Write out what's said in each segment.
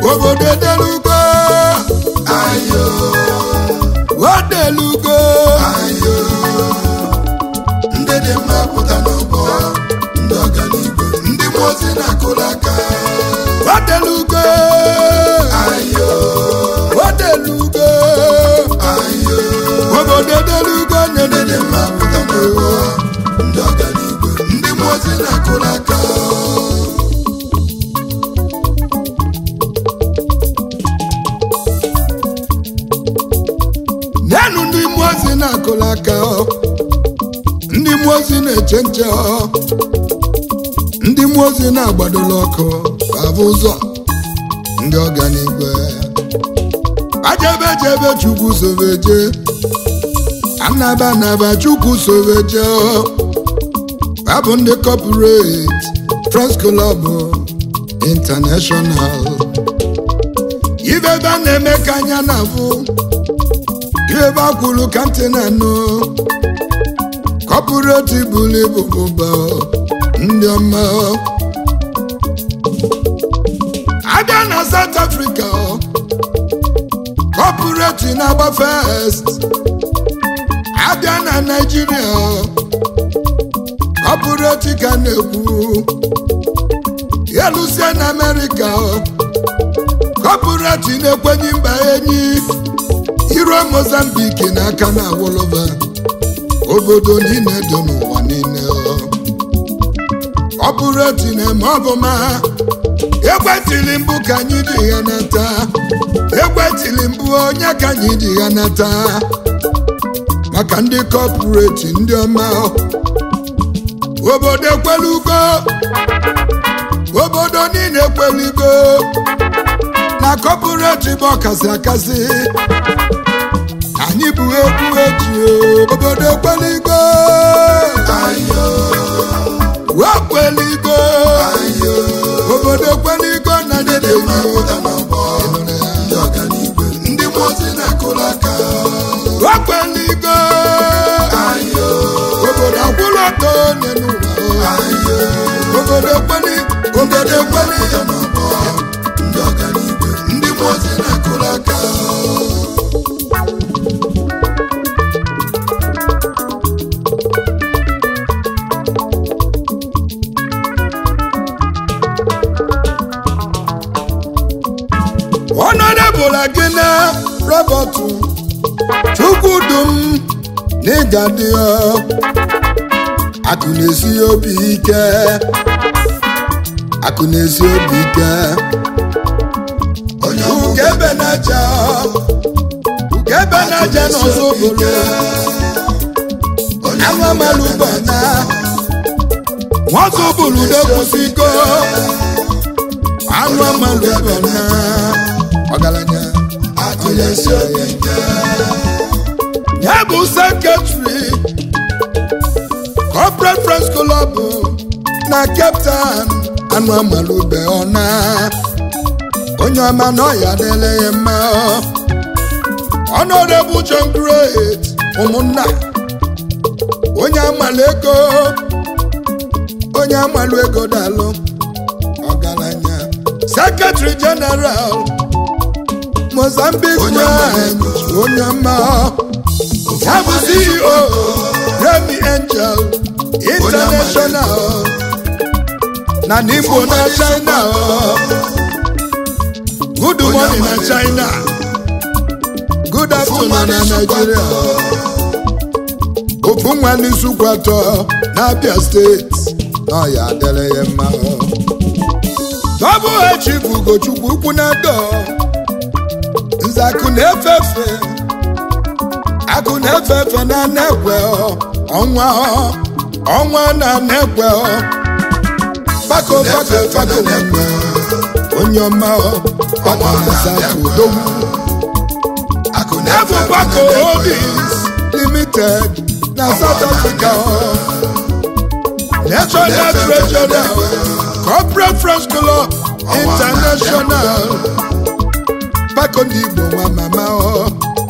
obodo edelugo ayo odelugo ayo ndị dị mma pụta n'ọgbọ ndị ọganigwe ndị mmụọ ozi na-akụrụ aka odelugo ayo odelugo ayo obodo edelugo ndị dị na-edede mma pụta n'ọgbọ ndị ọganigwe ndị mmụọ ozi na-akụrụ aka nyenụ ndị mmụọ ozi na-akụrụ aka ọ. ndị mmụọ ozi na-eche nche ọ. ndị mmụọ ozi na-agbadola ọkụ abụ ụzọ ndị ọganigwe ajebe jebe chukwu sobeje anaba anaba chukwu sobeje ọ. abụ ndị corporate Friends Club International ibe ebe a na-eme ka anya na-afụ ebe a kwuru ka ntị na-anụ kọpụreti buru ibu bụba ndị ọma abịa na South Africa kọpụreti na-agba fest abịa na Naịjirịa kọpụreti ka na-ekwu elusie na Amerịka kọpụreti na-ekwenye mba enyi iruo Mozambique n'aka na awoloba obodo niile dị n'ụwa niile ọ bụrụ eti na-eme ọbụma ekwetili mbụ ka anyị ji ya nata ekwetili mbụ onye ka anyị ji ya nata maka ndị kọpụreti ndị ọma obodo ekwelugo obodo niile ekwelugo na kọpụreti bụ ọkasị akasị anyị bụ egwu eji obodo ekweligo ayo wekweligo ayo obodo ekweligo na ndị dị mma dịdeji pụta n'ọgbọ ndị ọganigwe ndị mmụọ ozi na-akụrụ aka wekweligo ayo obodo akwụlọtọ n'ụwa ayo obodo ekweli obodo ekweli pụta n'ọgbọ ndị ọganigwe ndị mmụọ ozi na-akụrụ aka ọnọdebụla gị na robert chukwudum n'ịgadị akụ na-esi obi ike akụ na-esi obi ike onye ọbụ ugebe na-aja ugebe na-aja n'ọzọ obodo onye anụ amalụ ụgbọ na nwazọ bụrụ n'ekwusigo anụ amalụ ụgbọ na ọgaranya akụ na-esi obi ike ya bụ sekretari corporate friends club na cape town anụ amalube ọna onye ọma na ọya dịle ya mma honorable john great ụmụnna onye amalụ ego onye amalụ ego dalụ ọgaranya secretary general mozambique Onye amalụ branch ego. onye ọma ya bụ ceo remy angel international na n'igbo na china good morning na china good afternoon na nigeria ofu nwa n'isukwu atọ n'abia steeti na ọya adịrị ya mma double h bụ ugochukwu ukwu na do nzakụ na-efefe akụ na-efefe na nekwe ọnwa ọnwa na nekwe bako bako bako nekwe onye ọma ọnwa na-asatụ odogwu akụ Ebu Bako Holdings Limited na South Africa. National Treasurer Corporate Friends Club International. Bako ndị Igbo nwa mama ọ.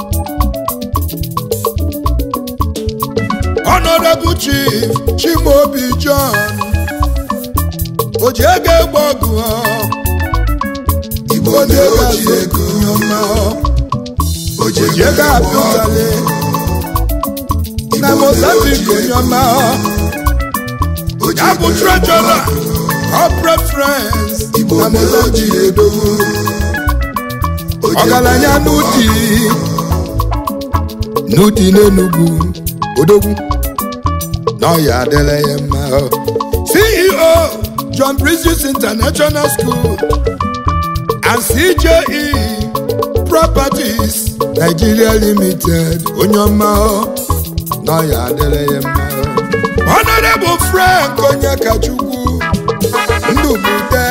Honorable Chief Chimaobi John. Oji ego egbe ọgụ ọ. igbo onye na-oji ga-azụ ego onye ọma oji oji ego ego apụtale na Igbo mozambique na-oji onye ọma oji ya bụ ego trejọra corporate friends igbo na na-oji mozambique ego Oji ọgaranya ego n'ụdị n'ụdị n'enugwu odogwu na ọya adịla ya mma ceo john Precious international school and cje properties nigeria limited onye ọma na ọya adịla ya mma honorable frank onyekachukwu ndụbute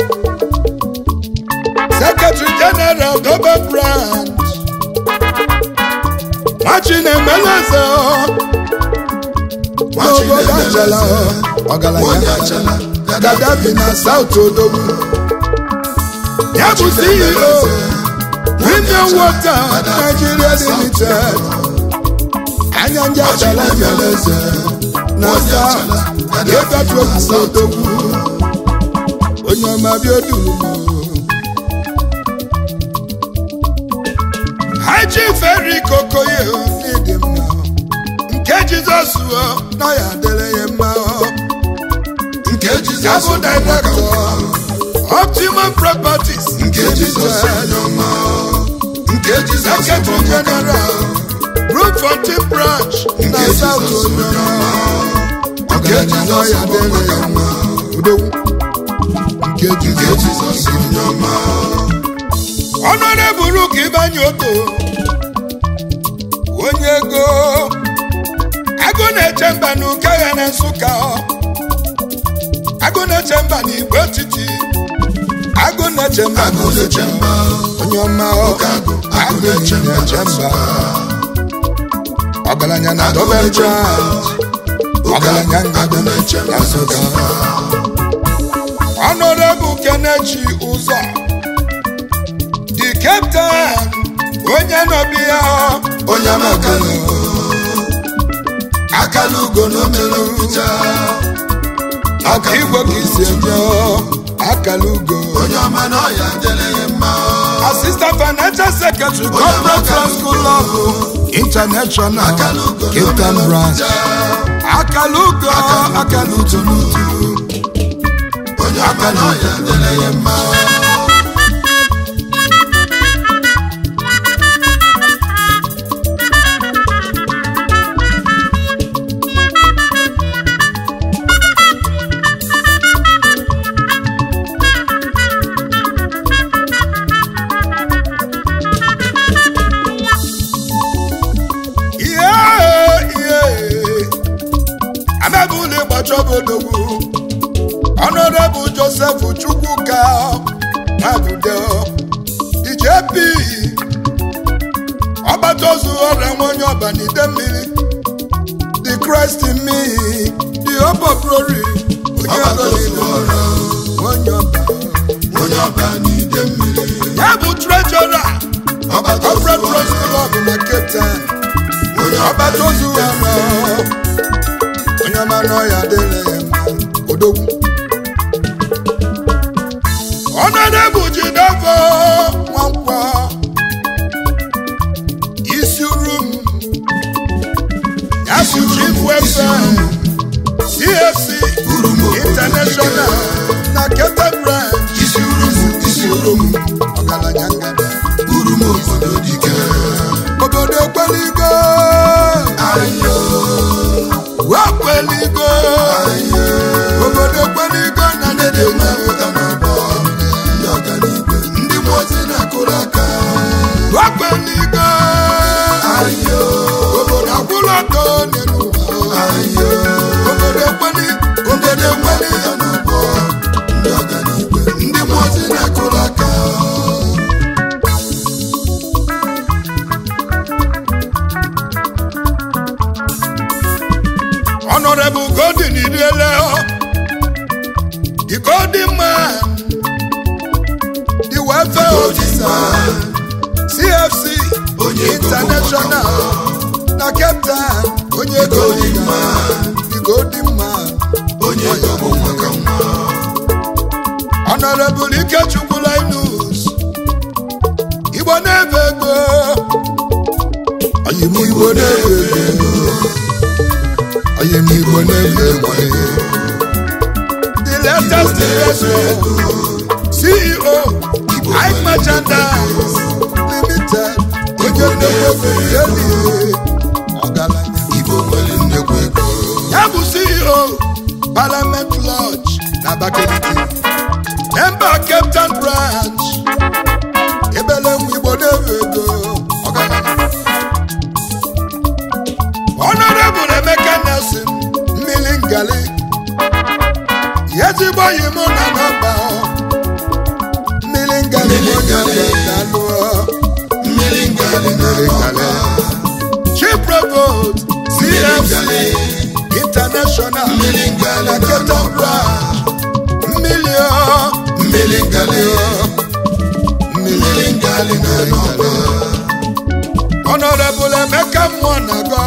secretary general dobe branch machinemeleze n'obodo achala onye ọgaranya achala gadafi na south odogwu ya bụ ceo premium water nigeria limited anya ndị achala meleze na sa ịgatu egwu odogwu onye ọma bịa odulu haji feri kokoye n'ịdị mma nke jizọs o na ya adịrị ya mma o. nke ya jizọs bụ director optimum properties nke jizọs onye ọma nke jizọs secretary general Bloemfontein branch na Nke south Jizọs onye onyoma nke jizọs ya bụ adịrị ya maka mma udogwu nke nke jizọs jizọs onye ọma honorable ka ịbanye oto onye ego agụ na-eche mba na ụka ya na nsụka agụ na-eche mba na igbo etiti agụ na-eche mba na agụ na-eche mba onye ọma Oke agụ, agụ agụ na-eche mba na-eche na mba ọgaranya na Agụ dobe na-eche mba. branch Oke ọgaranya agụ, agụ na-eche mba na na nsụka Nsụka. honorable kenechi ụzọ the captain onye nọbi ya onye amakala ugo akala ugo na omere mficha aka igwe ka isi eje akala ugo onye ọma na ọya dịrị ya mma assistant financial secretary corporate trust school of international akala ugo na cape town omere branch mficha akala ugo akala ugo n'utu onye ọma na ọya dịrị ya mma ihe ihe amabụla ịgbacha obodogwu honorable joseph chukwuka mabudo djp ọgbata ozu ọrịa nwa onye ọbanide mmiri the christ in me the hope of glory onye ọgbata ozu ọbanide ọrụ onye ọba onye ọba n'ide mmiri ya bụ treasurer ọgbata ozu corporate trust ọrụ club na cape town onye ọba ọgbata ozu n'ide ọrụ onye ọma n'ọya adịrị ya mma odogwu honorable jidavo nwankwọ isi rum ya bụ chief welfare cfc Urumu obodo international na keta branch isi urumu isi urumu ọgaranya ngada urumu obodo dike obodo kweligo ayo wekweligo ayo obodo kweligo na ndị dị mma pụta n'ọgbọ ndị ọganigwe ndị mmụọ ozi na-akụrụ aka wekweligo ayo obodo akwụlọtọ n'elu ụwa ayo obodo kweli ndị dị mma pụta n'ọgbọ ndị ọganigwe ndị mmụọ ozi na-akụrụ aka honorable golden iriele the golden man the welfare officer cfc Onye ego bụ international na cape town onye ego golden dị na- man. the golden man onye ego bụ maka nwa honorable ikechukwu linus igbo na-ebe ego anyị m igbo na-ebe ego anyị m igbo na-ebe ego the latest investment ceo ike merchandise limited onye nnekwu ego yeli ọgaranya Igbo nwere nnekwu ego ya bụ ceo parliament lodge na abakaliki member cape town branch ebele nwa igbo na-ewe ego ọgaranya honorable emeka nelson mmiri ngali ezigbo yi mụ na nọmba mmiri ngali bụ onye ọbịa mmiri ngali na mmiri ngali chief provost cfc international mmiri ngali na na cape town branch mmiri ọ mmiri ngali mmiri mmiri ngali na nọba Honorable Emeka mmụọ na-aga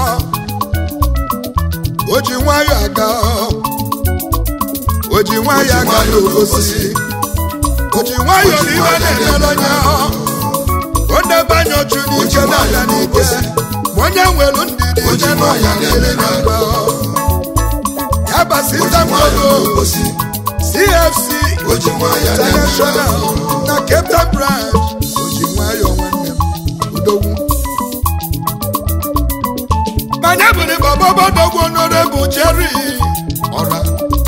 o ji nwayọ aga o ji nwayọ aga n'obosi o ji nwayọ na ibe na-emere onye o ndebanye ochu n'ike na-aga n'ike ma onye nwere ndidi O ji ije n'ụwa nwayọ niile na-agba ya basita mmadụ obosi CFC o ji nwayọ International na Cape Town branch o ji nwayọ nwanne m udogwu manya bụrụ bababadogwu honorable Jerry ọra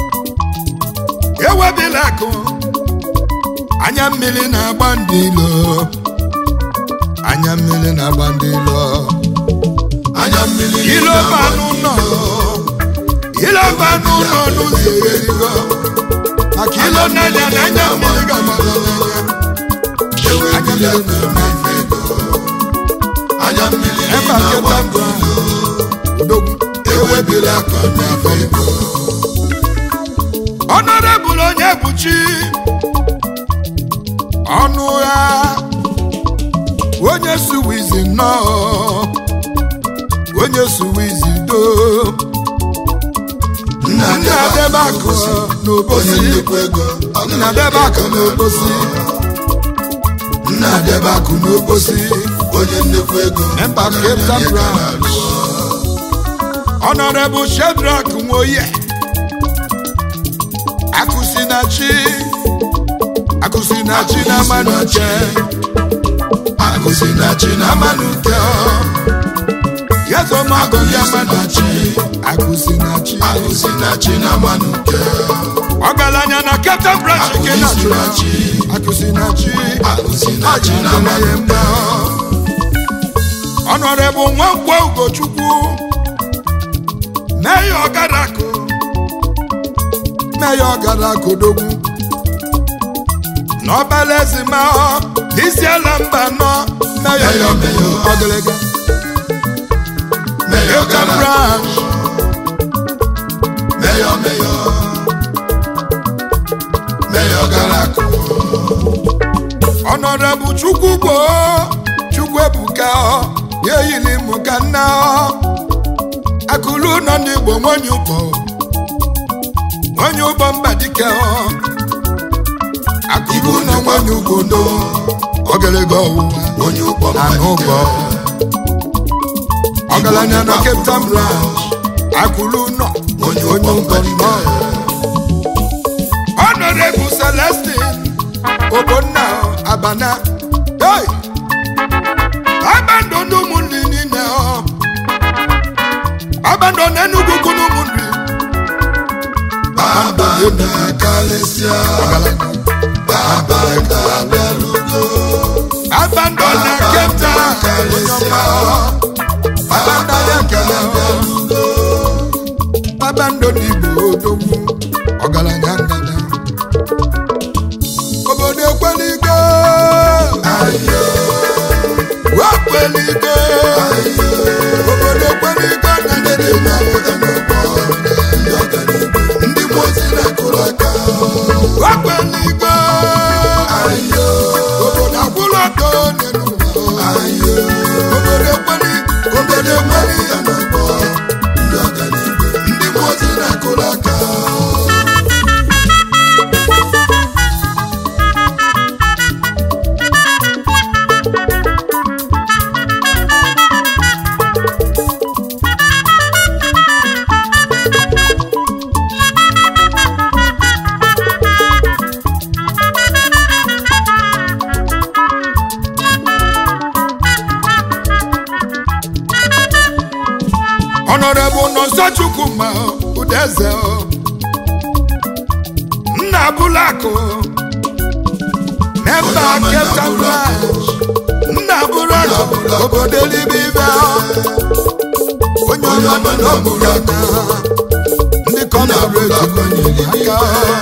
ewebila akụ anya mmiri na-agba ndị ilo anya mmiri na-agba ndị ilo anya mmiri ilo banụ nọ ilo banụ nọ n'ụzọ erigo maka ilo n'anya na anya mmiri ga-agbara n'anya anya mmiri na-eme ife ego anya mmiri ebe a na-agba keta mbụ odogwu ewebila akpa n'afọ igbo ọnọdebụl onye bụchi ọnụ ya onye suwizi nnọọ onye suwizi do nna nna debe akụ onye n'obosi nnukwu ego nna debe akụ n'obosi nna debe akụ n'obosi onye nnukwu ego Member Cape Town branch. Honorable Shedrack Nwoye Akụsinachi Akụsinachi na Manuche akụsi na chi na Amanuke Yezomago ya Manuche Akụsinachi akụsi na chi na manuke Ọgaranya na Captain Branch nke Natural Akụsinachi akụsi na chi na manuke Honorable Nwankwo Ugochukwu Mayor Ọgarakụ Mayor Ọgarakụ Dogwu n'ọbala ezima isi ala mba nọ Mayor Mayor, Mayor. Ọgịlịga meyo Hilton gara Branch meyo meyo meyo gara akụ Honorable Chukwu gboo Chukwu ebuka ya eyili mụ ka nna akụlụ nọ n'Igbo nwanyị ụgbọ nwanyị ụgbọ mba dike akụlụ nọ nwanyị ugbo do ogologo ọwụwa onye ụkpọ anụ ụgbọ ọgaranya na Cape Town branch akụlụ nọ Onye onye ụgbọ ụgbọ nọ Honorable Celestine Ogbonna Abana hey! abando n'ụmụnri niile ọ abando n'Enugu kụ n'ụmụnri baba na-akalịsịa baba na-abịalugo abando na Cape Town onye ọma abando ya ekele abando n'Igbo odogwu ọgaranya ngada obodo ekweligo ayo ekweligo obodo ekweligo na ndị dị mma na-apụta n'ụgbọ ndị ọganiigwe ndị mozi na-akụrụ aka ekweligo ayo obodo agwụrụ ọtọ n'elu ụwa ayo obodo ekweli obodo ekweli na-apụta n'ụgbọ ndị ọganiigwe ndị mozi na-akụrụ aka Honorable Nonso Chukwuma Udeze Nna Bulako Memba Captain Branch Nna Bulako obodo Elibibe onye ọma nọ n'okpuru aka ndị kọmọrọ aka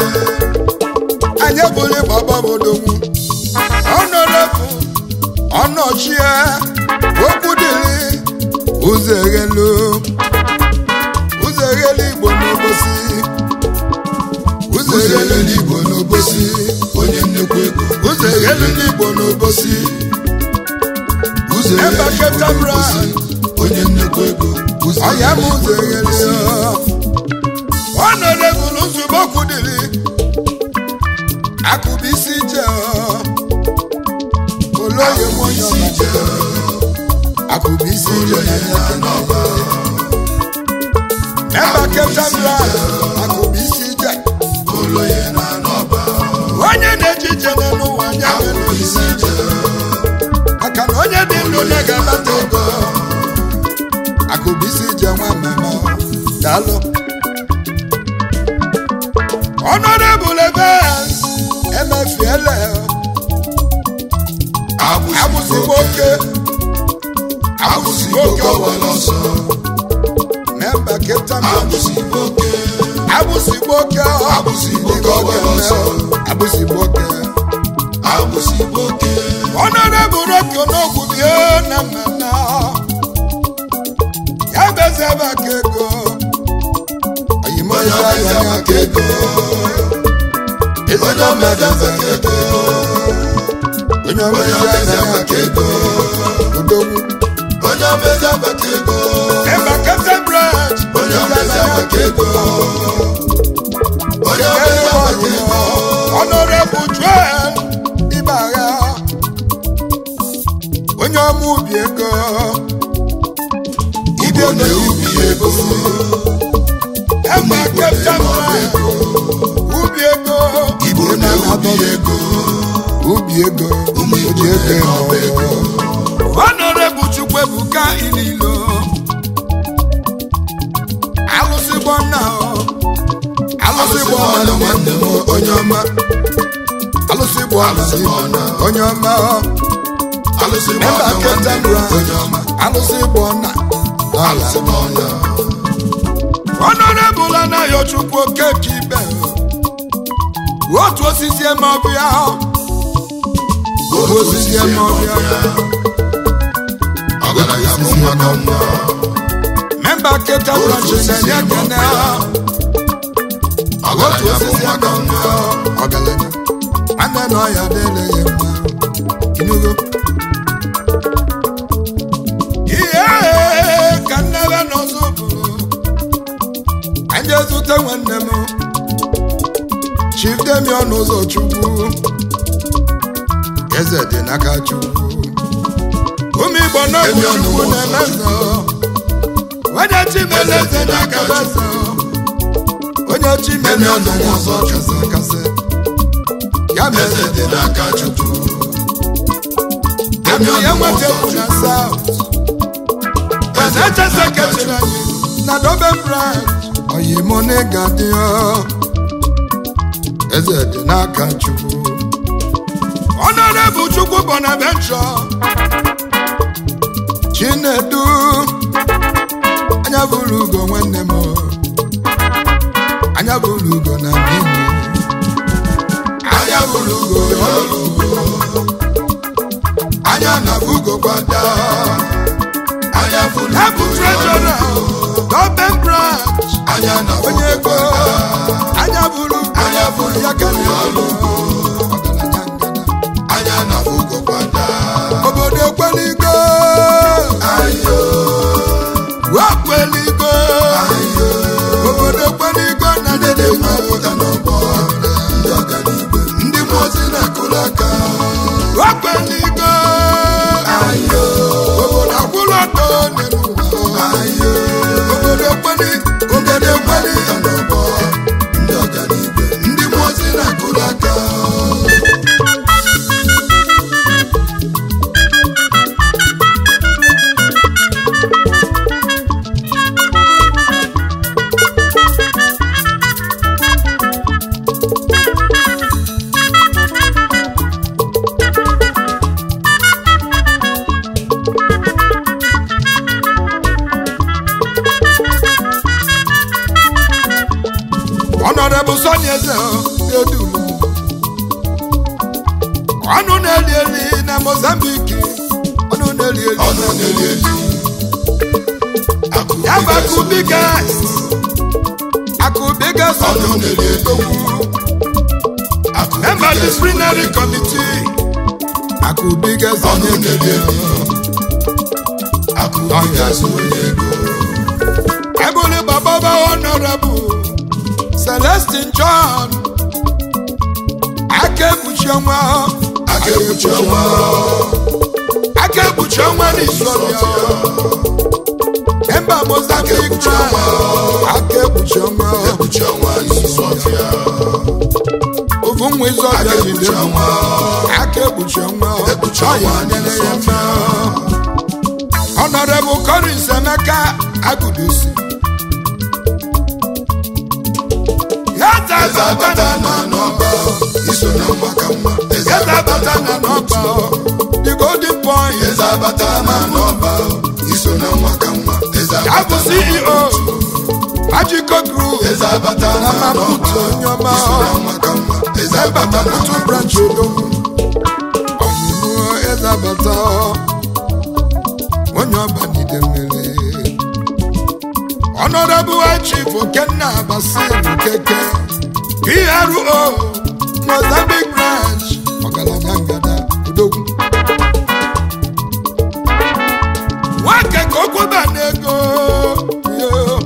anyị bụrụ ịgba gbabodogwu ọnọrọbụ ọnọchie okwu dịrị ụzọ eghelu ụzọ eghelu igbo n'obosi ụzọ eghelu n'igbo n'obosi onye nnekwu ego ụzọ eghelu n'igbo n'obosi ụzọ Ebe eghele Captain igbo Branch. n'obosi onye nnekwu ego ụzọ ọya m eghele ụzọ igbo eghelu n'obosi ọnọrọbụl nzube okwu dịrị akụbisi je olóyè mọ́yọ́ isi ije akụbisi ụlọ je ya na n'ọba Memba Captain Branch akụbisi je ụlọ ya na n'ọba onye na-eji ije n'ụwa anya nwere isi ije maka na onye dị ndụ na-ga-abata ego akụbisi je nwa mmemme daalụ Honorable Evans emefiele abụzigbo oke abụzigbo oke ọgbara ọsọ memba Captain Branch abụzigbo oke abụzigbo oke Abụzigbo oke ọgbara ọsọ. abụzigbo oke abụzigbo oke Honorable Rocky Onogwu bie na mmemme ya bezi ebe aka ego oyimo onye ya ọmeze ya maka ego onye ọmeze maka ego onye onye ọmezi ọmeze ya maka ego odogwu onye ọmeze maka ego memba Captain Branch onye ọmeze maka ego onye ọmeze maka ego Honorable Joel Ibagha onye ọma ubi ego igbo na-ewubi ego memba Captain Branch ubi ego igbo na-ewubi ego ubi ego ụmụ igbo oji ego na-ewubi ego ego Honorable Chukwuebuka Ililo alụsị gbọnna alụsị alụsị gbọnna ọnụ nwanne m onye ọma alụsị gbọnna Alụsị gbọnna. onye ọma alụsị memba ọnụ nwanne Captain m Branch onye ọma alụsị gbọnna alụsị ọnụ Honorable Anayochukwu Okeke Ibe otu osisi eme ọbịa otu osisi eme ọbịa ọgaranya bụ nwa ka nwa memba Captain Otu Branch osisi na-enye eme ekene ọbịa. otu ọgaranya bụ osisi nwa ka nwa ọgaranya nwanne na ọya dịrị ya mma inugo ihe ka nnebe n'ọzọ bụrụ anyị ezute nwanne m Chief Demion ụzọ Chukwu eze dị n'aka Chukwu ụmụ Igbo n'ọbụ Demion Chukwu ụzọ na-emeze onye chimeleze n'aka eze onye chimeleze Demion ụzọ kasị kasị ya eze mere dị n'aka chukwu Akụ ya Demion nweta ụzọ bụ na chukwu South. eze Eze dị n'aka kechiri chukwu anyị na Dobe branch. Oyimone ga-adị ọ. Eze dị n'aka Chukwu. Honorable Chukwu Bonaventure. Chinedu. Anya bụrụ ugo nwanne m. Anya bụrụ ugo na mmiri. anya bụrụ ugo ọrụ ugo anya na ugo gbada anya bụrụ Ya bụ ugo treasurer. Dobe branch. anya na onye ugo ego anya bụrụ Anya bụrụ ya ka ugo ọrụ ugo ọgaranya ngana anya na ugo gbada obodo ekweligo ayo wekweligo ayo obodo ekweligo na ndị dị dede mma pụta n'ọgbọ ndị ọganiigwe ndị mmụọ ozi na-akụrụ aka wekweligo ayo obodo akwụrụ ọtọ n'elu ụwa ayo obodo ekweli obodo ekweli pụta n'ọgbọ ndị ọganiigwe ndị mmụọ ozi na-akụrụ aka onye eze edulu ọnụ na-eli eli na mozambiki ọnụ na-eli eli ọnụ na-eli eli ya bụ akụ bigas akụ bigas ọnụ na-eli eli akụ member disciplinary committee akụ bigas ọnụ na-eli eli akụ bigas onye ego ebule bababa honorable celestin john aka ekpuchi ọnwa aka ekpuchi ọnwa aka ekpuchi ọnwa n'isọbịa member mozambique ekpuchi ọnwa. aka ekpuchi ọnwa ekpuchi ọnwa n'isi ọfịa ofu nwa ịzọbịa aka ekpuchi jide ọnwa aka ekpuchi ọnwa Ekpuchi Ọ ọnwa ya nyere ya n'isi mma honorable collins emeka agudosi ya eze zazabata abata na n'ọba iso na nwa ka nwa eze Eze abata abata na n'ọba the golden point eze abata na n'ọba iso na nwa ka nwa eze ya bụ abata na ceo magical group eze abata na na n'ọba maputo onyeọma iso na nwa ka nwa eze ebe abata na maputo branch odogwu ọmụmụ eze abata onye ọba nide mmiri honorable chief okenna basil keke pro mozambique branch ọgaranya ngada odogwu nwoke ka okwuba n'ego yo.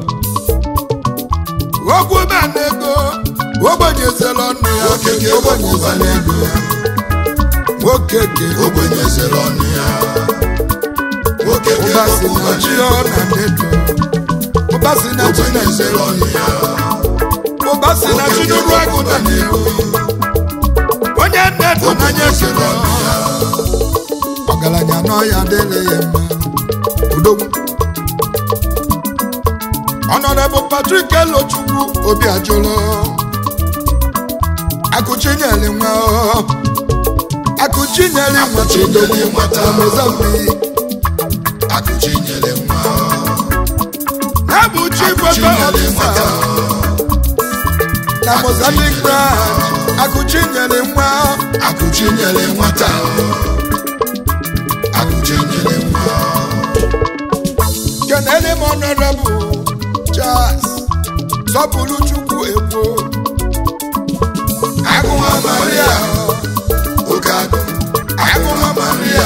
okwuba n'ego ogbonyezela ọnụ ya nwoke ka ekwuba n'ego nwoke ka ogbenye zere ọnụ ya nwoke ka ụbasi ekwuba na chi n'ego ọ na ndedo ụbasi na chi na ogbenye zere ọnụ ya ụbasi na chi n'ụrụ agụ na n'ihu onye nnedo n'anya ekele ọgaranya n'ọya adịghị ya mma udogwu Honorable Patrick Elochukwu obi ajụlụ akụchinyere nwa ọ. akụchinyere nwa Akụchinyere nwata. na Mozambique akụchi nyere nwa ya bụ chief akụchi welfare nyere officer nwata na Mozambique branch akụchinyere nwa akụchi nyere nwata akụchi nyere nwa kenele m honorable Charles sọpụrụ chukwu egbo agụma maria oke agụ agụma maria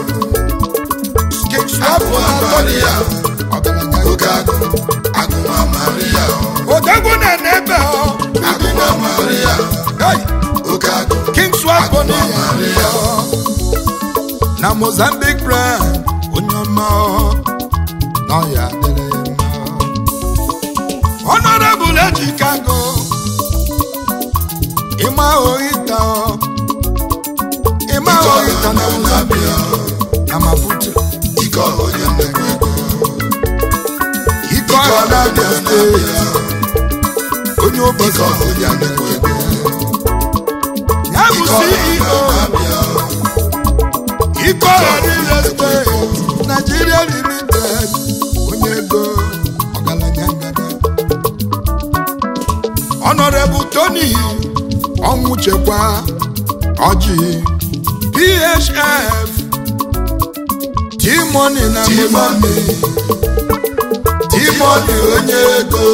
king swapụ agụma na maria ọgaranya oke agụ agụma maria odogwu na n'ebe ọ agụma maria Hey, oke agụ king swapụ agụma n'ihe maria na mozambique brand onye ọma na ọya adịrị ya mma honorable ejikago ịma ohita ịma ike ohita na ọha mozambique na-abịa na maputo ike ọha onye nnekwu ego ike ọha na-abịa steeti onye ike ụbọchị ọha onye nnekwu ego ya bụ ike ọha ceo na-abịa ike ọha real estate nigeria limited onye ego ọgaranya ngada honorable tony ọnwụchekwa ọjị phf timoni na Timoni. timoni onye ego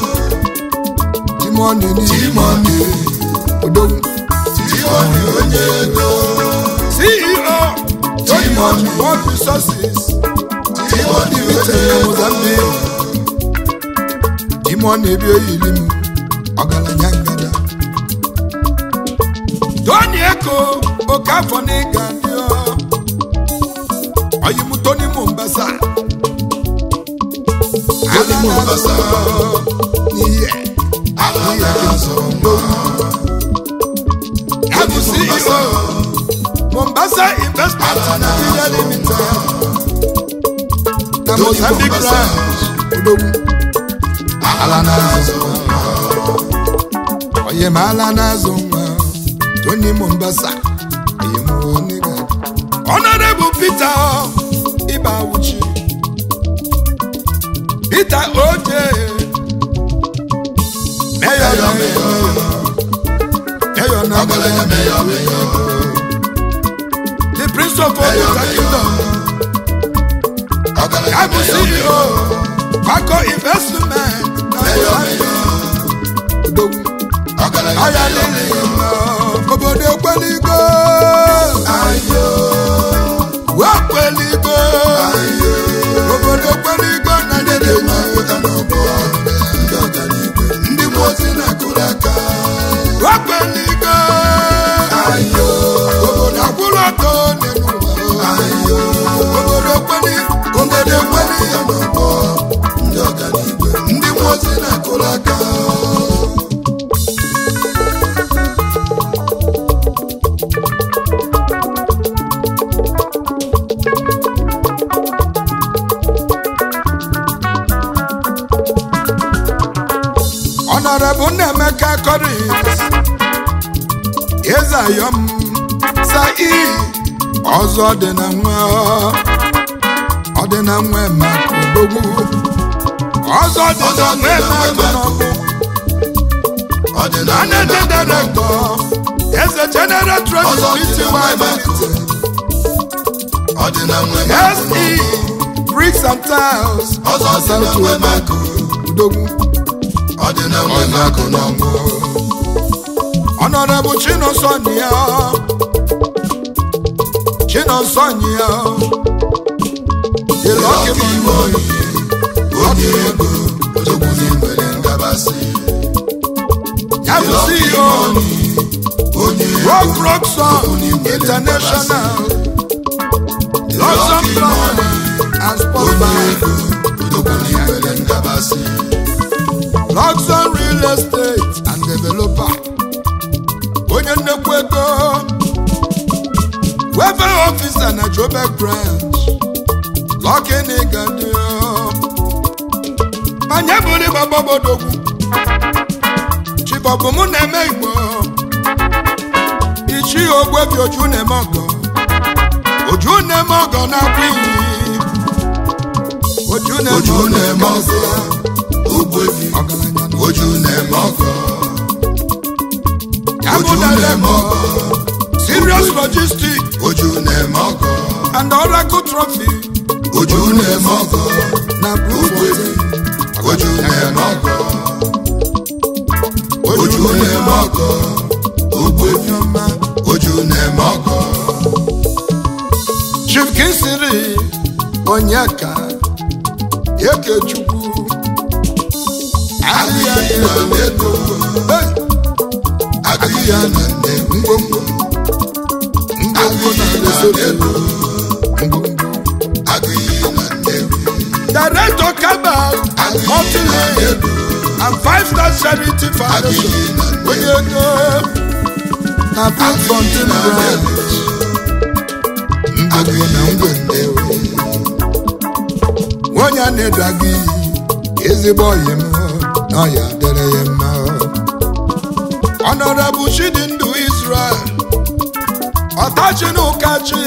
timoni n'ihi Timoni. odogwu Timoni onye ego ceo tony Timoni. world resources Timoni limited onye na ego mozambique timoni ebi oyili m ọgaranya ngada tony eko oke afọ na ịga ndị ọ ọyịmụ tony mombasa Tony Mombasa. n'ihe ala na-azọ nwa ya bụ ceo mombasa investment Ala na nigeria azụ limited na Tony mozambique Mombasa. branch odogwu ala na-azọ nwa onye ma ala na-azụ nwa tony mombasa onye ma onye ga honorable peter ibawuchi peter oje mayor Mayor, mayor ọgaranya meyọ meyọ the prince of Oduta kingdom ọgaranya ya bụ meyọ meyọ CEO Bako investment na meyọ meyọ Odogwu ọgaranya ọya meyọ niile meyọ obodo ekweligo ayo wee kweligo ayo obodo ekweligo na ndị dị mma pụta n'ọgbọ ndị ọganigwe ndị mmụọ ozi na-akụrụ aka wee kweligo ayo obodo akwụrụ ọtọ n'elu ụwa ayo obodo ekweli obodo ekweli pụta n'ọgbọ ndị ọganigwe ndị mmụọ ozi na-akụrụ aka Honorable Nnemeka Collins Ezayom Sai ọzọ dị na nwa ọ dị na nwa maka odogwu ọzọ dị na nwa maka n'ọgwụ ọdịnala Managing Director Eze General Trust Pty ọdịnala SE Bricks and Tiles ọzọ si na nwe makụ odogwu ọdịnala makụ n'ọgbọ Honorable Chinosonyia Chinosonyia The Lucky Man onye ego odogwu n'inwere ngabasị ya bụ CEO onye Rock Rock Song International Luxon Plan and Sport onye Bar ego odogwu n'inwere ngabasị Luxon Real Estate and Developer onye nnekwu ego Welfare Officer na Joburg Branch Lucky Nigadio Manye bụrụ ịgbabọbodogwu Chibọbụ mụ na-eme Igbo Ichi ogwebi oju na-eme ọgọ Oju na-eme ọgọ na-akwa iyi Oju na-eme oju ọgọ na-eme ọgọ ogbebi ọgaranya na oju na-eme ọgọ Ya bụ oju na-eme Dalemo, ọgọ Serious Logistics oju na-eme ọgọ and Oracle Trophy oju na-eme ọgọ na Bluewater. oju na-eme ọgọ oju na-eme ọgọ ogbebi Ọma. oju na-eme ọgọ Chief Kinsiri Onyeka Ekechukwu adịghị na ego Hey! adịghị na nnewi ngwongwo ngwongwo na Lesotho ngwongwo adịghị na nnewi Director Kabal and Multilane and Five Star Charity Foundation onye ego na Blue Fountain Branch ngwongwo na ngwongwo onye a na-edra gị ezigbo ọyị m na ọya dịrị ya mma Honorable Chidindu Israel ọtachi na ụkachi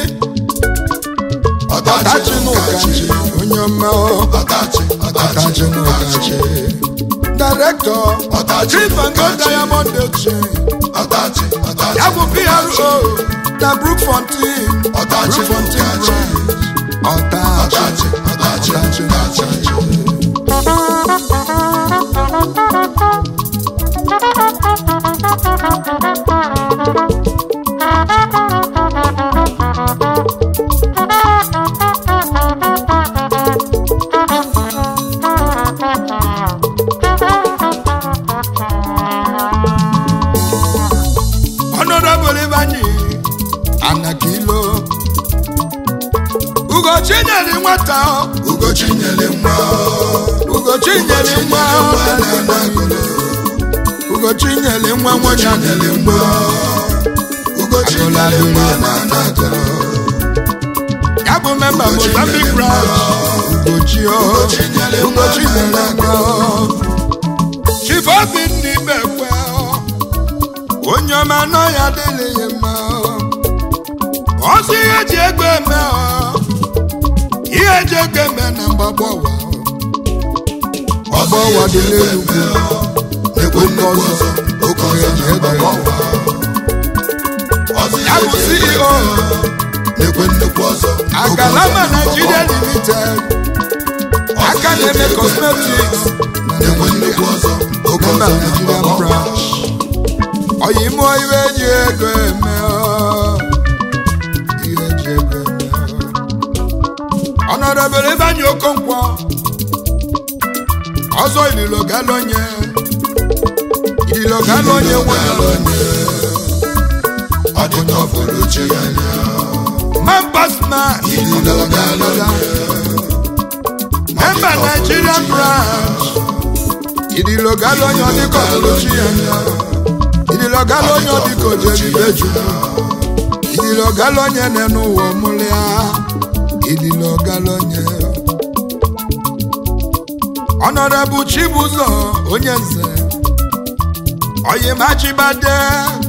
ọtachi na ụkachi onye ọma ọdachi ọtachi ọdachi na ụkachi Director Ọtachi Chief and Gold Ụkachi. Diamond Exchange ọdachi ọdachi ya bụ PRO na Brookfontein Ọtachi na Brookfontein Ụkachi. Branch. ọtachi ọdachi ọdachi ọdachi Honorable Ivanyi Anakilo Ugochi nyere nwata ugochi nyere nwa Ugochi nyere nwa Ugochi nyere nwa nwanyị nyere nwa ugochi nyere nwa na anagoro ya bụ memba Ugochi Mozambique nyere branch Ugochi o Ugochi nyere nwa Ugochi na nyere anagoro nwa Chief Obinna Ibekwe onye ọma nọ ya adịghị ya mma ọsọ ihe eji ego eme ọ ihe eji ego eme na mgbagbo ụwa ọgbọ ụwa dị n'elu ugwu na-ekwe nnukwu ọzọ oke ọzọ na mgbagbo ụwa ya bụ ceo na-ekwe nnukwu ọzọ agalama nigeria limited aka na-eme cosmetics na-ekwe nnukwu ọzọ oge mba ọzọ nigerian na-agba branch oyimo iwe ji ego eme ọ. ihe ji ego eme ọ. ọnọdụbere ebe anyị okonkwo ọzọ ililo galonye ililo galonye nwere ọ dị n'ọfụrụ chi ya anya mambasma ililo galonye memba nigerian branch ililo galonye ọdịkọ oluchi ya ililo galonye ọdịkọ jebibeju ililo galonye nenu ụwa mụlịa ililo galonye ọnọdụ chibụzọ onye nze oyimachibade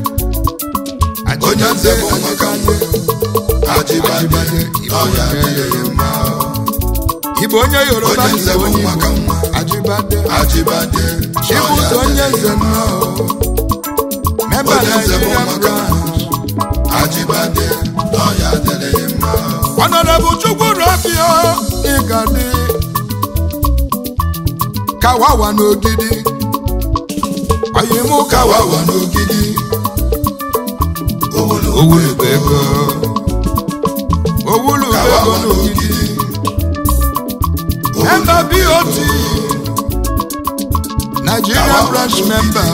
onye nze bụ maka mbụ ajibade n'ọya adịghị mma Igbo onye Yoruba onye nze Igbo bụ onye maka Igbo nwa ajibade ajibade chibụzọ onye nze nnọọ memba Onye nze bụ Nigerian maka branch ajibade n'ọya adịghị mma Honorable Chukwurabio Igadi Kawawa n'ogidi Oyimu Kawawa kawawa n'ogidi owulu Owulu ego Owulu ego kawawa n'ogidi n'ogidi Member BOT Nigerian Kawawa branch n'ogidi. member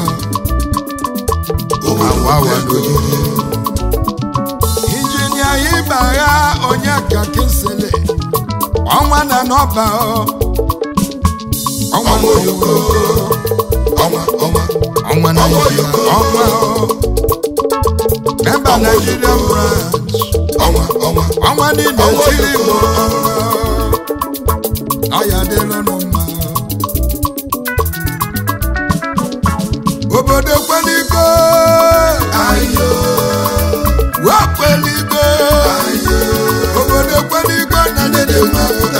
owulu Kawawa ego n'ogidi Injinia Ibagha Onyeka Kinsele Ọnwa na n'ọba ọ Ọnwa na Ọnwa ọnwa ọnwa ọnwa na Ọnwa Nigeria, Oyoko. ọnwa ọ. memba Ọnwa Nigerian Oyoko. branch ọnwa ọnwa ọnwa niile Ọnwa tiri Oyoko. Igbo ọya dịrịnụ mma obodo kweligo ayo wee kweligo ayo obodo kweligo na ndị dị mma pụta